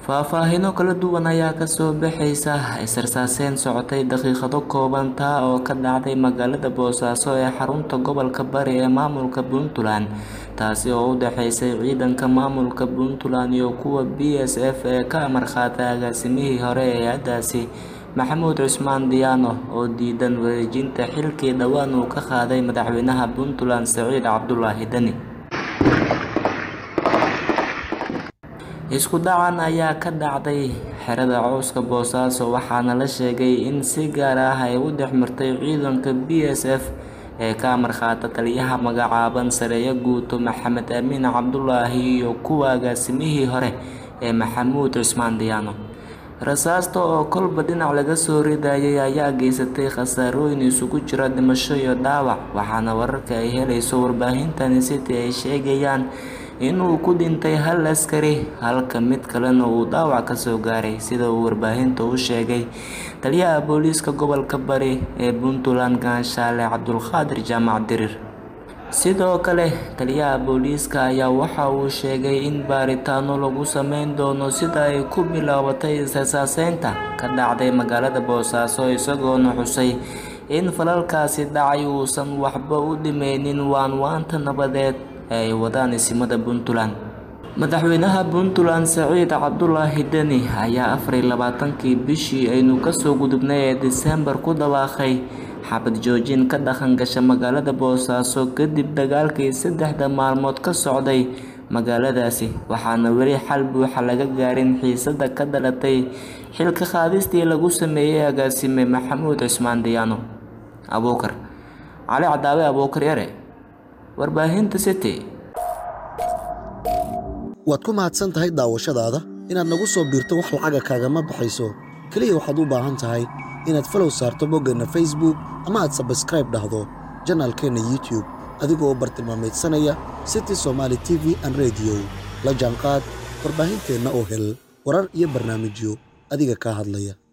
faahfaahino kala duwan ayaa kasoo baxaysa is-rasaaseen socotay daqiiqado kooban taa oo ka dhacday magaalada boosaaso ee xarunta gobolka bari ee maamulka puntland taasi oo u dhexeysay ciidanka maamulka puntland iyo kuwa b s f ee ka amar qaatay agaasimihii hore ee hay-adaasi maxamuud cusmaan diyaano oo diidan wareejinta xilkii dhowaan uu ka qaaday madaxweynaha puntland saciid cabdulaahi deni isku dhacan ayaa ka dhacday xerada cowska boosaaso waxaana la sheegay in si gaar ah ay u dhex martay ciidanka b s f ee ka amar qaata taliyaha magacaaban sareeyo guuto maxamed amiin cabdulaahi iyo kuwa agaasimihii hore ee maxamuud cusmaan diyaano rasaasta oo kolba dhinac laga soo ridayay ayaa geysatay khasaarooyin isugu jira dhimasho iyo dhaawac waxaana wararka ay helayso warbaahintan city ay sheegayaan inuu ku dhintay hal askari halka mid kalena uu dhaawac kasoo gaaray sida uu warbaahinta u sheegay taliyaha booliiska gobolka bari ee puntland gaanshaale cabdulqaadir jaamac dirir sidoo kale taliyaha booliiska ayaa waxa uu sheegay in baaritaano lagu sameyn doono sida ay ku bilaabatay is-rasaaseynta ka dhacday magaalada boosaaso isagoona xusay in falalkaasi dhacay uusan waxba u dhimeynin waanwaanta nabadeed ee ay wadaan isimada puntland madaxweynaha puntland saciid cabdulaahi deni ayaa afariy labaatankii bishii aynu kasoo gudubnay ee disembar ku dhawaaqay xabad joojin ka dhaqan gasha magaalada boosaaso kadib dagaalkii saddexda maalmood ka socday magaaladaasi waxaana weli xal buuxa laga gaarin xiisada ka dhalatay xilka qaadistii lagu sameeyey agaasime maxamuud cusmaan diyaano abuukar cali cadaawe abuukar yare warbaahinta city waad ku mahadsan tahay daawashadaada inaad nagu soo biirto wax lacaga kaagama baxayso keliya waxaad u baahan tahay inaad falow saarto boggeenna facebook ama aad sabskraib dhahdo janaalkeenna youtube adigoo bartilmaamaydsanaya city somaali t v an rediyo la jaanqaad warbaahinteenna oo hel warar iyo barnaamijyo adiga kaa hadlaya